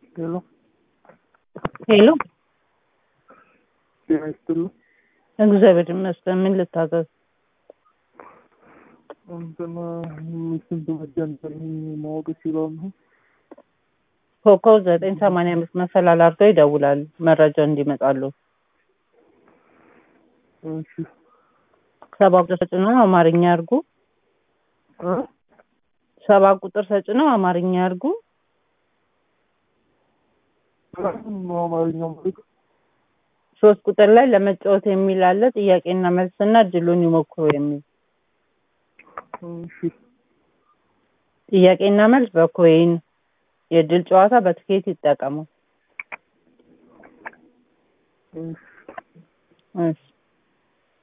ሄሎ ሄሎ ጤና ይስጥልኝ። እግዚአብሔር ይመስገን። ምን ልታዘዝ? እንትን ስንት መጀመር ማወቅ ይችላሉ? ኮከብ ዘጠኝ ሰማንያ አምስት መሰላል አድርገው ይደውላሉ መረጃ እንዲመጣሉ። እሺ ሰባ ቁጥር ተጭነው አማርኛ ያርጉ። እ ሰባ ቁጥር ተጭነው አማርኛ ያርጉ። ነው አማርኛ ማለት ሶስት ቁጥር ላይ ለመጫወት የሚል አለ። ጥያቄና መልስና እድሉን ይሞክሩ የሚል እሺ ጥያቄና መልስ በኮይን የእድል ጨዋታ በትኬት ይጠቀሙ። እሺ እሺ